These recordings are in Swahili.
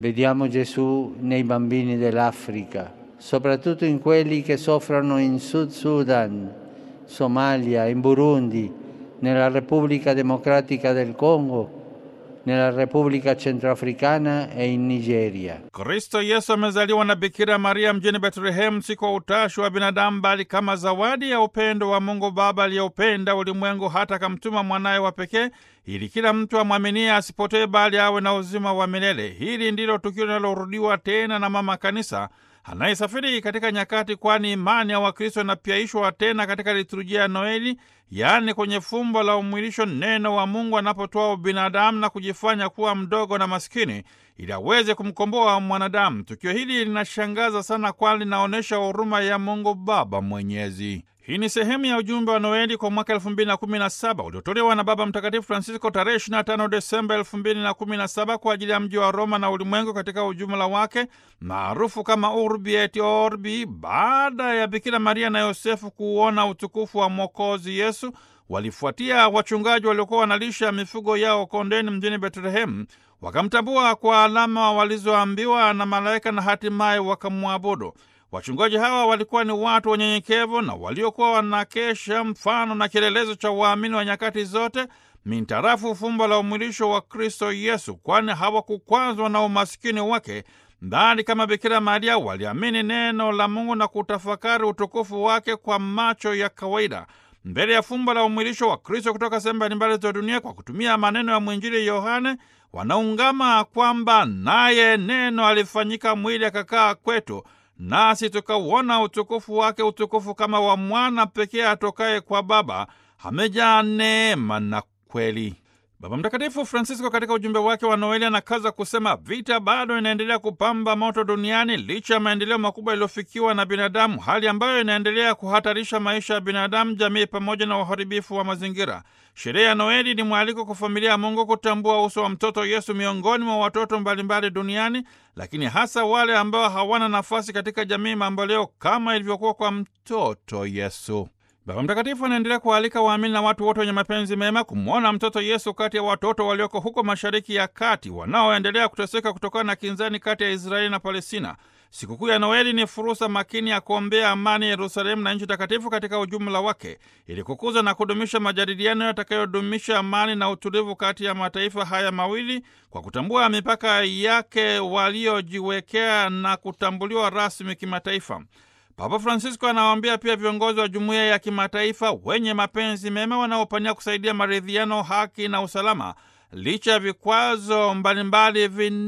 Vediamo Gesù nei bambini dell'Africa, soprattutto in quelli che soffrono in Sud Sudan, Somalia, in Burundi, nella Repubblica Democratica del Congo, nella Repubblica Centroafricana e in Nigeria. Kristo Yesu amezaliwa na Bikira Maria mjini Betlehemu, si kwa utashi wa binadamu, bali kama zawadi ya upendo wa Mungu Baba aliyeupenda ulimwengu hata akamtuma mwanaye wa pekee ili kila mtu amwaminie asipotee, bali awe na uzima wa milele. Hili ndilo tukio linalorudiwa tena na Mama Kanisa anayesafiri katika nyakati, kwani imani ya Wakristo inapyaishwa tena katika liturujia ya Noeli, yaani kwenye fumbo la umwilisho, neno wa Mungu anapotoa ubinadamu na kujifanya kuwa mdogo na maskini ili aweze kumkomboa mwanadamu. Tukio hili linashangaza sana, kwani linaonyesha huruma ya Mungu Baba Mwenyezi. Hii ni sehemu ya ujumbe wa Noeli kwa mwaka 2017 uliotolewa na Baba Mtakatifu Francisco tarehe 25 Desemba 2017 kwa ajili ya mji wa Roma na ulimwengu katika ujumla wake, maarufu kama Urbi et Orbi. Baada ya Bikira Maria na Yosefu kuona utukufu wa Mwokozi Yesu, walifuatia wachungaji waliokuwa wanalisha mifugo yao kondeni mjini Betlehemu, wakamtambua kwa alama walizoambiwa na malaika na hatimaye wakamwabudu. Wachungaji hawa walikuwa ni watu wanyenyekevu na waliokuwa wanakesha mfano na kielelezo cha waamini wa nyakati zote mintarafu fumbo la umwilisho wa Kristo Yesu, kwani hawakukwazwa na umasikini wake, bali kama Bikira Maria waliamini neno la Mungu na kutafakari utukufu wake kwa macho ya kawaida mbele ya fumbo la umwilisho wa Kristo kutoka sehemu mbalimbali za dunia. Kwa kutumia maneno ya mwinjili Yohane, wanaungama kwamba naye neno alifanyika mwili akakaa kwetu nasi tukauona utukufu wake, utukufu kama wa mwana pekee atokaye kwa Baba, amejaa neema na kweli. Baba Mtakatifu Francisco katika ujumbe wake wa Noeli anakaza kusema vita bado inaendelea kupamba moto duniani licha ya maendeleo makubwa yaliyofikiwa na binadamu, hali ambayo inaendelea kuhatarisha maisha ya binadamu, jamii pamoja na uharibifu wa mazingira. Sherehe ya Noeli ni mwaliko kwa familia ya Mungu kutambua uso wa mtoto Yesu miongoni mwa watoto mbalimbali duniani, lakini hasa wale ambao hawana nafasi katika jamii mamboleo kama ilivyokuwa kwa mtoto Yesu. Baba Mtakatifu anaendelea kuwaalika waamini na watu wote wenye mapenzi mema kumwona mtoto Yesu kati ya watoto walioko huko Mashariki ya Kati wanaoendelea kuteseka kutokana na kinzani kati ya Israeli na Palestina. Sikukuu ya Noeli ni fursa makini ya kuombea amani Yerusalemu na nchi takatifu katika ujumla wake, ili kukuza na kudumisha majadiliano yatakayodumisha amani na utulivu kati ya mataifa haya mawili kwa kutambua mipaka yake waliojiwekea na kutambuliwa rasmi kimataifa. Papa Francisco anawaambia pia viongozi wa jumuiya ya kimataifa wenye mapenzi mema wanaopania kusaidia maridhiano, haki na usalama licha ya vikwazo mbalimbali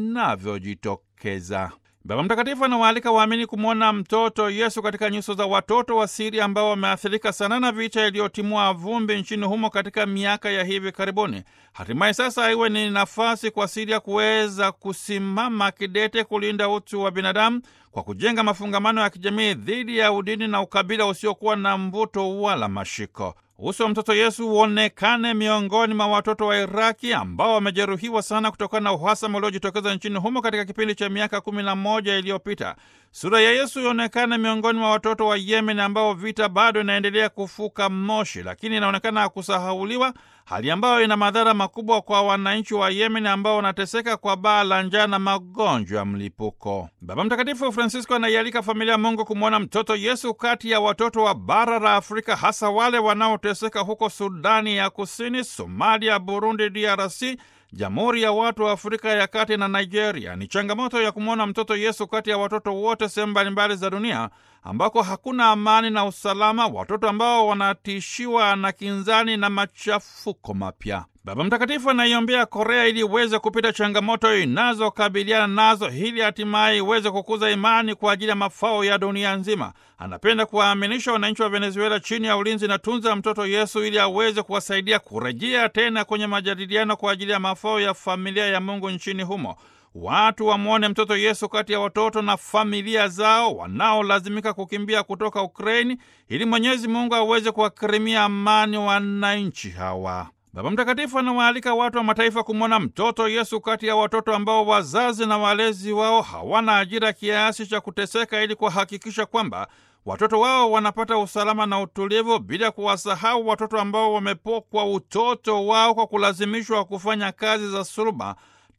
vinavyojitokeza. Baba Mtakatifu anawaalika waamini kumwona mtoto Yesu katika nyuso za watoto wa Siria ambao wameathirika sana na vita iliyotimua vumbi nchini humo katika miaka ya hivi karibuni. Hatimaye sasa iwe ni nafasi kwa Siria kuweza kusimama kidete kulinda utu wa binadamu kwa kujenga mafungamano ya kijamii dhidi ya udini na ukabila usiokuwa na mvuto wala mashiko. Uso wa mtoto Yesu uonekane miongoni mwa watoto wa Iraki ambao wamejeruhiwa sana kutokana na uhasama uliojitokeza nchini humo katika kipindi cha miaka kumi na moja iliyopita. Sura ya Yesu ionekane miongoni mwa watoto wa Yemen ambao vita bado inaendelea kufuka moshi, lakini inaonekana kusahauliwa, hali ambayo ina madhara makubwa kwa wananchi wa Yemen ambao wanateseka kwa baa la njaa na magonjwa ya mlipuko. Baba Mtakatifu Francisco anaialika familia ya Mungu kumwona mtoto Yesu kati ya watoto wa bara la Afrika, hasa wale wanaoteseka huko Sudani ya Kusini, Somalia, Burundi, DRC, Jamhuri ya Watu wa Afrika ya Kati na Nigeria. Ni changamoto ya kumwona mtoto Yesu kati ya watoto wote sehemu mbalimbali za dunia ambako hakuna amani na usalama, watoto ambao wanatishiwa na kinzani na machafuko mapya. Baba Mtakatifu anaiombea Korea ili iweze kupita changamoto inazokabiliana nazo, ili hatimaye iweze kukuza imani kwa ajili ya mafao ya dunia nzima. Anapenda kuwaaminisha wananchi wa Venezuela chini ya ulinzi na tunza ya mtoto Yesu ili aweze kuwasaidia kurejea tena kwenye majadiliano kwa ajili ya mafao ya familia ya Mungu nchini humo. Watu wamwone mtoto Yesu kati ya watoto na familia zao wanaolazimika kukimbia kutoka Ukraini ili Mwenyezi Mungu aweze kuwakirimia amani wananchi hawa. Baba Mtakatifu anawaalika watu wa mataifa kumwona mtoto Yesu kati ya watoto ambao wazazi na walezi wao hawana ajira kiasi cha kuteseka, ili kuhakikisha kwamba watoto wao wanapata usalama na utulivu, bila kuwasahau watoto ambao wamepokwa utoto wao kwa kulazimishwa kufanya kazi za suluba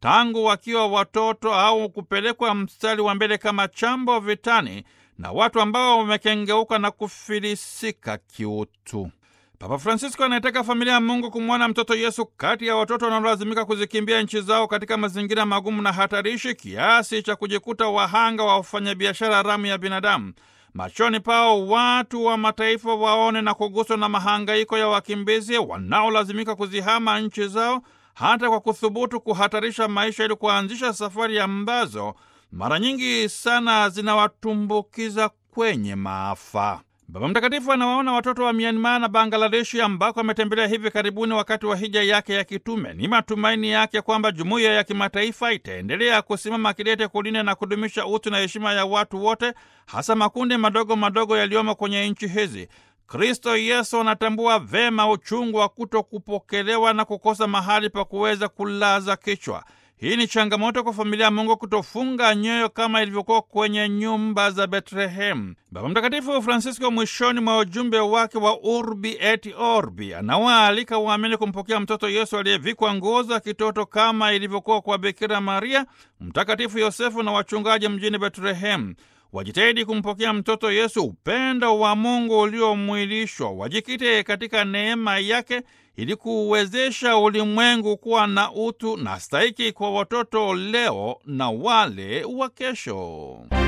tangu wakiwa watoto au kupelekwa mstari wa mbele kama chambo vitani na watu ambao wamekengeuka na kufilisika kiutu. Papa Francisco anayetaka familia ya Mungu kumwona mtoto Yesu kati ya watoto wanaolazimika kuzikimbia nchi zao katika mazingira magumu na hatarishi kiasi cha kujikuta wahanga wa wafanyabiashara haramu ya binadamu. Machoni pao watu wa mataifa waone na kuguswa na mahangaiko ya wakimbizi wanaolazimika kuzihama nchi zao hata kwa kuthubutu kuhatarisha maisha ili kuanzisha safari ambazo mara nyingi sana zinawatumbukiza kwenye maafa. Baba Mtakatifu anawaona watoto wa Myanmar na Bangladeshi ambako ametembelea hivi karibuni wakati wa hija yake ya kitume. Ni matumaini yake kwamba jumuiya ya kimataifa itaendelea kusimama kidete kulinda na kudumisha utu na heshima ya watu wote, hasa makundi madogo madogo yaliyomo kwenye nchi hizi. Kristo Yesu anatambua vema uchungu wa kuto kupokelewa na kukosa mahali pa kuweza kulaza kichwa. Hii ni changamoto kwa familia ya Mungu kutofunga nyoyo kama ilivyokuwa kwenye nyumba za Betlehemu. Baba Mtakatifu Francisco mwishoni mwa ujumbe wake wa Urbi et Orbi anawaalika waamini kumpokea mtoto Yesu aliyevikwa nguo za kitoto kama ilivyokuwa kwa Bikira Maria, Mtakatifu Yosefu na wachungaji mjini Betlehemu. Wajitahidi kumpokea mtoto Yesu, upendo wa Mungu uliomwilishwa. Wajikite katika neema yake ili kuuwezesha ulimwengu kuwa na utu na stahiki kwa watoto leo na wale wa kesho.